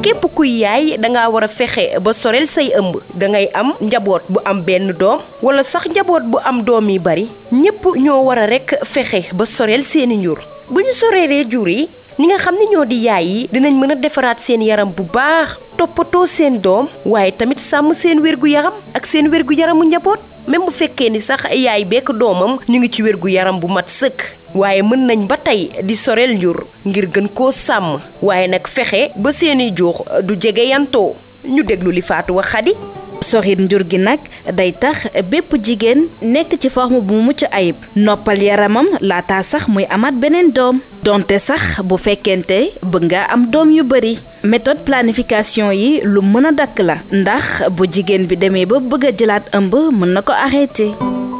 képp kuy yaay dangaa war a fexe ba sorel say ëmb dangay am njaboot bu am benn doom wala sax njaboot bu am doom yi bari ñépp ñoo war a rekk fexe ba sorel seeni njur bu ñu soreelee jur yi ñi nga xam ne ñoo di yaay yi dinañ mën a defaraat seen yaram bu baax toppatoo seen doom waaye tamit sàmm seen wérgu yaram ak seen wérgu yaramu njaboot même bu fekkee ni sax yaay bekk doomam ñu ngi ci wérgu yaram bu mat sëkk waaye mën nañ ba tey di soreel njur ngir gën koo sàmm waaye nag fexe ba seeni jur du jege yantoo ñu déglu li faatu wax xadi soxit njur gi nag day tax bépp jigéen nekk ci forme bu mucc ayib noppal yaramam laata sax muy amaat beneen doom donte sax bu fekkente bëgg nga am doom yu bari méthode planification yi lu mën a dakk la ndax bu jigéen bi demee ba bëgg a jëlaat ëmb mën na ko arrêté